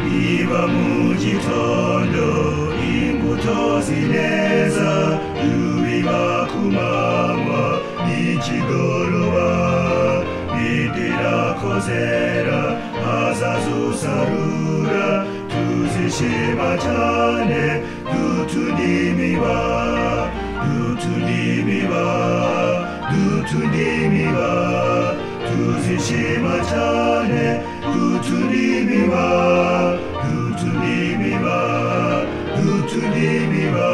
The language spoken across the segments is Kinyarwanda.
niba mu gitondo imbuto zineza yubiba ku manywa n'ikigoroba bidira ko zera hazazusarura tuzishima cyane dutundimiba dutundimiba dutundimiba tuzishima cyane dutundimiba dutundimiba dutundimiba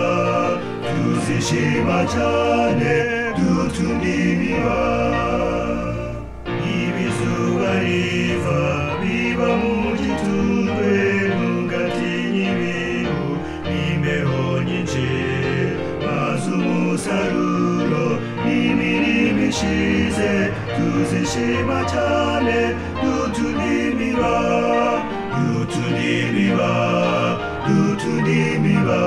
tuzishima cyane dutundimiba ibizuba riva biba mu gitundwe ntugatinya ibihu n'imbeho nyinshi maze umusaruro n'imirimo ishize tuzishima cyane dutundimiba dutundimiba dutundimiba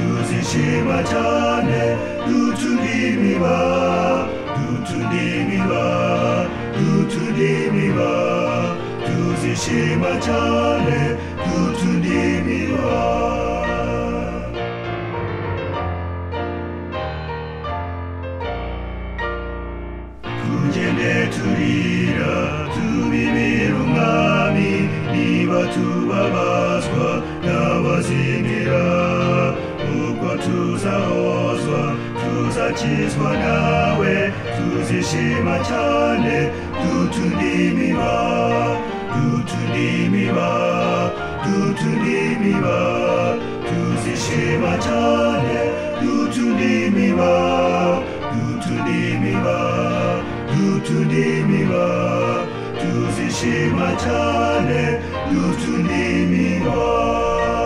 tuzishima cyane dutundimiba dutundimiba dutundimiba tuzishima cyane dutundimiba tugende turira tubibira umwami niba tubabazwa n'abazimira ubwo tuzahozwa tuzakizwa nawe tuzishima cyane dutundimiba dutundimiba dutundimiba tuzishima cyane dutundimiba dutundimiba dutundimiba tuzishima cyane dutundimiba